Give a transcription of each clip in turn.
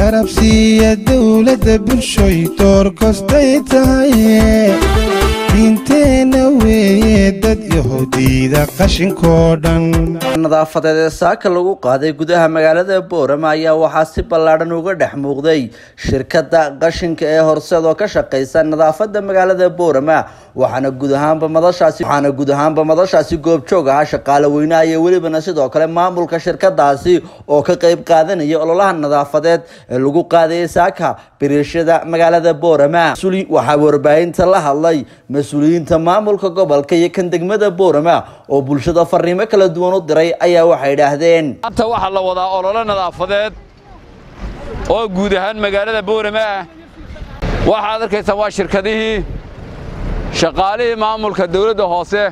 garabsiiya dowladda bulshoy door kostay tahay diinteenna weeye dad yahuudiida qashinkoo dhan nadaafadeed ee saaka lagu qaaday gudaha magaalada boorama ayaa waxaa si ballaadhan uga dhex muuqday shirkadda qashinka ee horseed oo ka shaqeysa nadaafada magaalada boorama waxaana guud ahaanba madashaasi waxaana guud ahaanba madashaasi goobjoog ahaa shaqaale weynaha iyo welibana sidoo kale maamulka shirkadaasi oo ka qeyb qaadanaya ololaha nadaafadeed ee lagu qaadayay saaka biriishada magaalada boorama waxaa warbaahinta la hadlay mas-uuliyiinta maamulka gobolka iyo kan degmada boorama oo bulshada fariimo kala duwan u diray ayaa waxay idhaahdeen maanta waxaa la wadaa ololo nadaafadeed oo guud ahaan magaalada boorama ah waxaad arkaysaan waa shirkadihii shaqaalihii maamulka dawladda hoose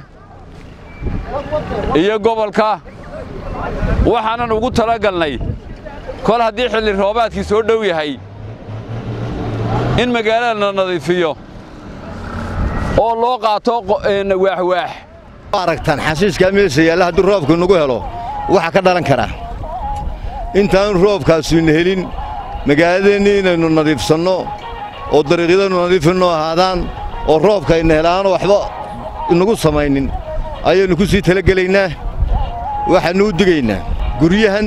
iyo gobolka waxaanan ugu talagalnay kol haddii xilli roobaadkii soo dhow yahay in magaalada la nadiifiyo oo loo qaato waaxwaax aragtaan xashiishkaa meesha yaalla haddii roobku nagu helo waxa ka dhalan karaa intaanu roobkaasuyna helin magaaladeenni inaynu nadiifsanno oo dariiqyadaynu nadiifinno ahaadaan oo roobkayna helaano waxba inagu samaynin ayaynu ku sii talagelaynaa waxaannu u digaynaa guryahan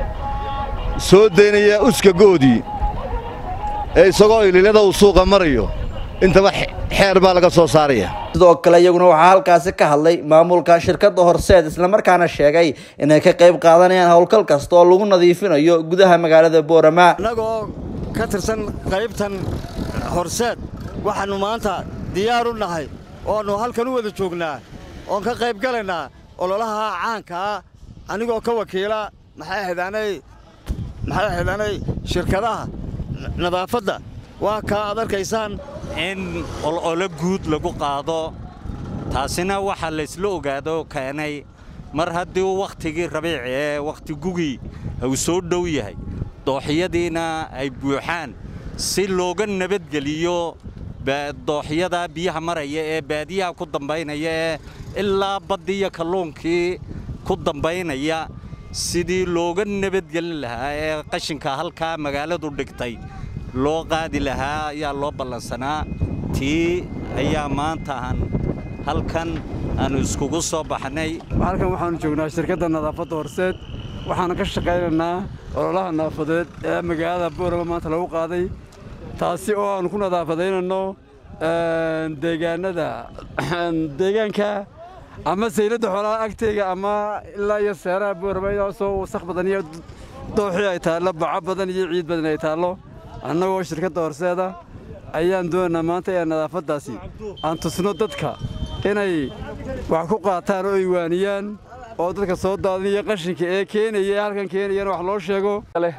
soo daynaya uskagoodii ee isagoo ililada uu suuqa marayo intaba xeer baa laga soo saaraya sidoo kale iyaguna waxaa halkaasi ka hadlay maamulka shirkadda horseed islamarkaana sheegay inay ka qayb qaadanayaan howlgal kasta oo lagu nadiifinayo gudaha magaalada boorama annagoo ka tirsan qaybtan horseed waxaannu maanta diyaar u nahay oannu halkan u wada joognaa oon ka qayb galaynaa ololaha caankaa anigoo ka wakiila maxay xidhaanay maxay xidhaanay shirkadaha nadaafadda waa kaa aad arkaysaan in ololo guud lagu qaado taasina waxaa laysla ogaado keenay mar haddii wakhtigii rabiici ee wakhti gugii uu soo dhow yahay dooxyadiina ay buuxaan si looga nabadgeliyo dooxyada biyaha maraya ee baadiyaha ku dambaynaya ee ilaa baddiiyo kalluunkii ku dambaynaya sidii looga nabadgelin lahaa ee qashinka halkaa magaaladu dhigtay loo qaadi lahaa ayaa loo ballansanaa tii ayaa maanta aan halkan aannu iskugu soo baxnay halkan waxaannu joognaa shirkadda nadaafadda horseed waxaana ka shaqaynaynaa ololaha nadaafadeed ee magaalada boorama maanta lagu qaaday taasi oo aannu ku nadaafadaynanno deegaanada deegaanka ama sayladda xoolaha agteyga ama ilaa iyo seeraha boorama idaasoo wasakh badan iyo dooxii ay taallo baco badan iyo ciid badan ay taallo annagoo shirkadda horseeda ayaan doonaynaa maanta ee nadaafaddaasi aan tusno dadka inay wax ku qaataan oo ay waaniyaan oo dadka soo daadinaya qashinka ee keenaya ee halkan keenayana wax loo sheego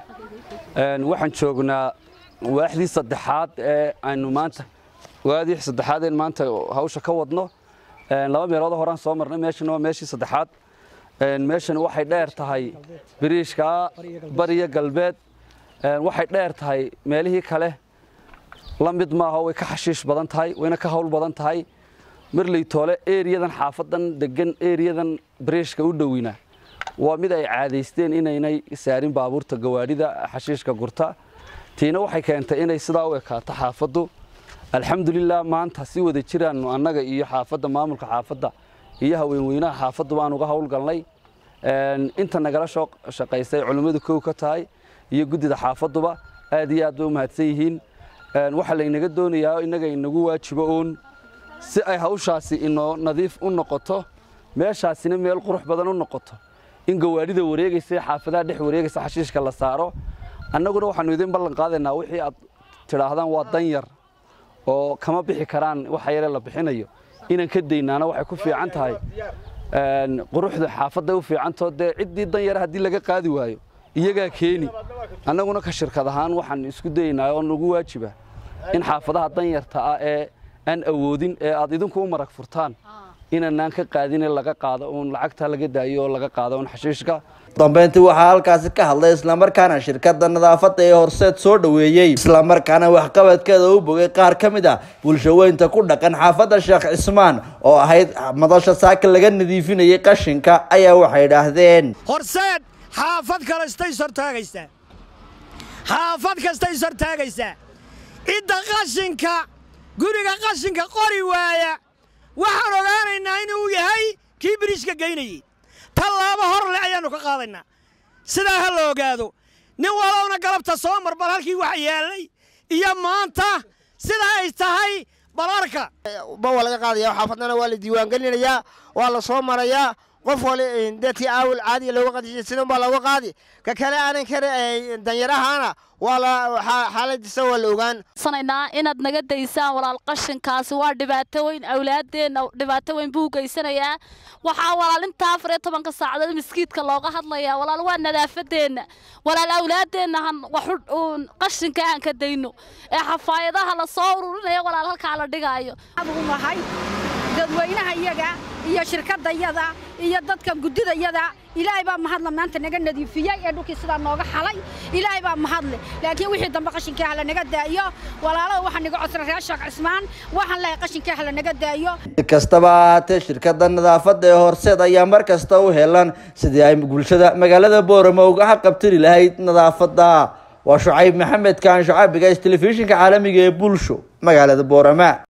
waxaan joognaa waaxdii saddexaad ee aynu maanta waadii saddexaad een maanta hawsha ka wadno laba meelood horaan soo marnay meeshana waa meeshii saddexaad meeshani waxay dheer tahay biriishka bariya galbeed waxay dheer tahay meelihii kale la mid maaha way ka xashiish badan tahay wayna ka hawl badan tahay marley toole eriyadan xaafadan degan eriyadan bariishka u dhowina waa mid ay caadaysteen inaynay saarin baabuurta gawaadhida xashiishka gurta tiina waxay keentay inay sidaa u ekaato xaafaddu alxamdulilah maanta si wada jiraannu annaga iyo xaafadda maamulka xaafadda iyo haweenweynaha xaafaddu baan uga howlgalnay inta nagala soo shaqaysay culimmadu kow ka tahay iyo guddida xaafadduba aad iyo aad bay u mahadsan yihiin waxaa laynaga doonayaa innaga inagu waajibo uun si ay hawshaasi inoo nadiif u noqoto meeshaasina meel qurux badan u noqoto in gawaadhida wareegaysa ee xaafadaha dhex wareegaysa xashiishka la saaro annaguna waxaannu idin ballan qaadaynaa wixii aad tidhaahdaan waa dan yar oo kama bixi karaan waxa yare la bixinayo inaan ka daynaana waxay ku fiican tahay quruxda xaafadday u fiicantao dee ciddii dan yara haddii laga qaadi waayo iyagaa keeni annaguna ka shirkad ahaan waxaan isku dayaynaa oo nagu waajiba in xaafadaha danyarta ah ee aan awoodin ee aad idinku u marag furtaan inaanaan ka qaadine laga qaado uun lacagta laga daayo oo laga qaado uun xashiishka dambeyntii waxaa halkaasi ka hadlay islamarkaana shirkadda nadaafadda ee horseed soo dhoweeyey islamarkaana waxqabadkeeda u bogay qaar ka mid ah bulshaweynta ku dhaqan xaafadda sheekh cismaan oo ahayd madasha saaka laga nadiifinayay qashinka ayaa waxay idhaahdeen horseed xaafad kalestay sortaagaysaa xaafad kasta is hortaagaysaa cidda qashinka guriga qashinka qori waaya waxaan ogaanaynaa inuu yahay kii biriishka geynayey tallaabo hor le ayaannu ka qaadaynaa sidaa ha la ogaado nin walowna galabta soo mar bal halkii wax yaallay iyo maanta sidaa ay tahay balarka ba waa laga qaadaya xaafadnana waa la diiwaangelinayaa waa la soo marayaa qof wali dadkii aawil caadiga looga qadishay sidan baa looga qaadi ka kale aanan kare danyarahana waa la xaaladiisa waa la ogaan sanaynaa inaad naga daysaan walaal qashinkaasi waa dhibaato weyn awlaadeenna dhibaato weyn buu geysanayaa waxaa walaal intaa afar iyo tobanka saacadood miskiidka looga hadlayaa walaal waa nadaafadeenna walaal awlaadeenna han waxu qashinka aan ka dayno ee xafaayadaha la soo ururinaya walaal halkaa la dhigaayo nahay dadweynaha iyaga iyo shirkadayada iyo dadka guddidayada ilaahay baa mahadla maanta naga nadiifiyey ee dhulkii sidaa nooga xalay ilaahay baa mahadle laakiin wixii dambe qashinkii hala naga daayo walaalaha waxaa naga codsan reer sheekh cismaan waxaan lehay qashinkii hala naga daayo si kastaba ha ahaatee shirkadda nadaafadda ee horseed ayaa mar kasta u helan sidii ay bulshada magaalada boorama uga xaqabtiri lahayd nadaafadda waa shucayb maxamed kaan shacaabiga telefishinka caalamiga ee bulsho magaalada boorama